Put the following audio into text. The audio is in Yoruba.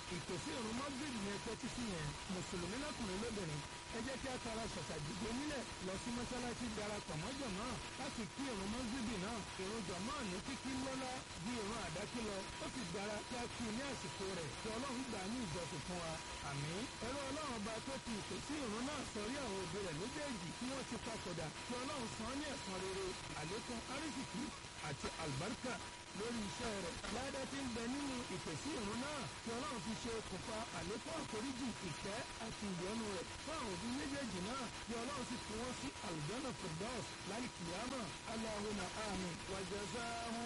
ìpèsè ìrún mọ́gìrì yẹn tẹ́tí sí yẹn mùsùlùmí lọ́kùnrin lóbìnrin ẹ jẹ́ kí a tara ṣàṣà dìde nílẹ̀ lọ sí mọ́ṣáláṣí darapọ̀ mọ́ jọ̀mọ́ láti kí ìrún mọ́gìrì náà ìrún jọ̀mọ́ ní kíkí lọ́lá bí ìrún àdákí lọ ó sì dára kí a kí ní àsìkò rẹ̀ kí ọlọ́run gbà ní ìjọsìn fún wa àmín ẹ̀rọ ọlọ́run ọba tó ti ìpèsè ìrún náà sọrí àwọn òbí rẹ̀ méjèèjì tí wọ́n ti papòdà kí ọlọ́run san ní ẹ̀san rere àlékún árísìkí àti àlùbáríkà lórí iṣẹ́ rẹ̀. Ládá tí ń bẹ nínú ìpèsè ìrún náà tí ọlọ́run fi ṣe okùnfà àlékún àforíjì ìfẹ́ àti ìyọ́nú rẹ̀ fún àwọn òbí méjèèjì náà tí ọlọ́run sì fi wọ́n sí àlùjọ́nà firdaus lálìkìyàmà Allahumma àmín wa jazahum